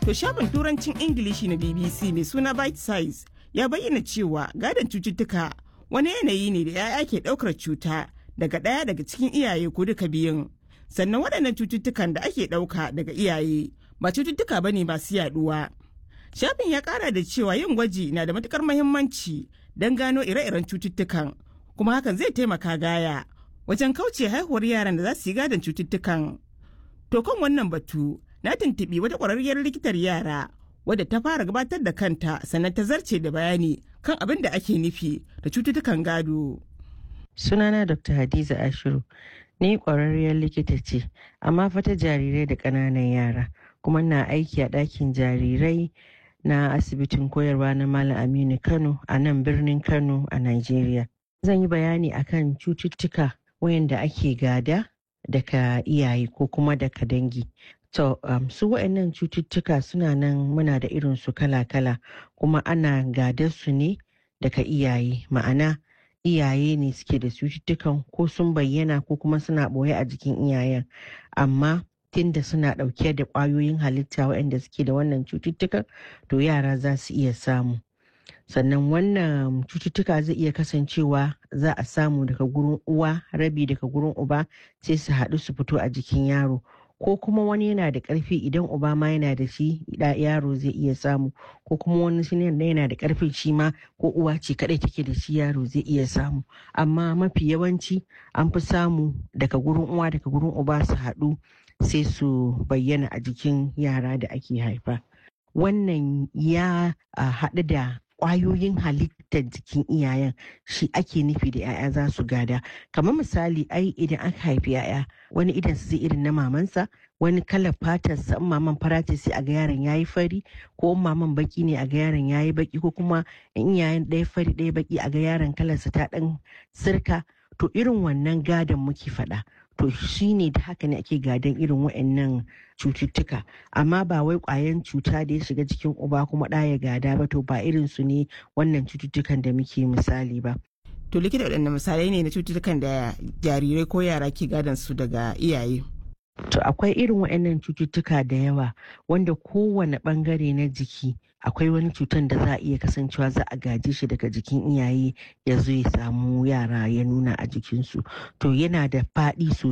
To shafin turancin Ingilishi na BBC mai suna Bite Size ya bayyana cewa gadon cututtuka wani yanayi ne da 'ya'ya ke ɗaukar cuta daga ɗaya daga cikin iyaye ko duka biyun. Sannan waɗannan cututtukan da ake ɗauka daga iyaye ba cututtuka ba ne masu yaɗuwa. Shafin ya ƙara da cewa yin gwaji na da matuƙar muhimmanci don gano ire-iren cututtukan kuma hakan zai taimaka gaya wajen kauce haihuwar yaran da za su yi gadon cututtukan. To kan wannan batu na tuntuɓi wata ƙwararriyar likitar yara wadda ta fara gabatar da kanta sannan ta zarce da bayani kan abin da ake nufi da cututtukan gado. Sunana Dr. Hadiza Ashiru, ni ƙwararriyar likita ce, amma fata jarirai da ƙananan yara, kuma na aiki a ɗakin jarirai na asibitin koyarwa na Malam Aminu Kano a nan birnin Kano a Najeriya. Zan yi bayani akan cututtuka wayanda ake gada daga iyaye ko kuma daga dangi. To, um, su waɗannan cututtuka suna nan muna da irin su kala-kala kuma ana gadar su ne daga iyaye ma'ana iyaye ne suke da cututtukan ko sun bayyana ko kuma suna ɓoye a jikin iyayen amma tunda suna ɗauke da ƙwayoyin halitta waɗanda suke da wannan cututtukan to yara za su iya samu sannan wannan cututtuka zai iya kasancewa za a samu daga gurin uwa rabi daga gurin uba sai su haɗu su fito a jikin yaro ko kuma wani yana da ƙarfi idan uba ma yana da shi yaro zai iya samu ko kuma wani shi yana da ƙarfin shi ma ko uwa ce kadai take da shi yaro zai iya samu amma mafi yawanci an fi samu daga gurin uwa daga gurin uba su haɗu sai su bayyana a jikin yara da ake haifa wannan ya haɗu da kwayoyin halittar jikin iyayen shi ake nufi da 'ya'ya za su gada kamar misali ai idan aka haifi 'ya'ya wani idan su zai irin na mamansa wani kalar fatarsa in maman fara ce sai a ga yaron yayi fari ko in maman baki ne a ga yaron yayi baki ko kuma in iyayen ɗaya fari ɗaya baki a ga yaron kalarsa ta ɗan sirka to irin wannan gadon muke faɗa to shi ne da haka ne ake gadon irin waɗannan cututtuka amma ba wai ƙwayan cuta da ya shiga jikin uba kuma ɗa ya gada ba to ba irin su ne wannan cututtukan da muke misali ba To likita waɗanne misalai ne na cututtukan da jarirai ko yara ke gadon su daga iyaye. To akwai irin waɗannan cututtuka da yawa wanda kowane ɓangare na jiki akwai wani cutan da za a iya kasancewa za a gaje shi daga jikin iyaye ya zo ya samu yara ya nuna a jikinsu to yana da faɗi sosai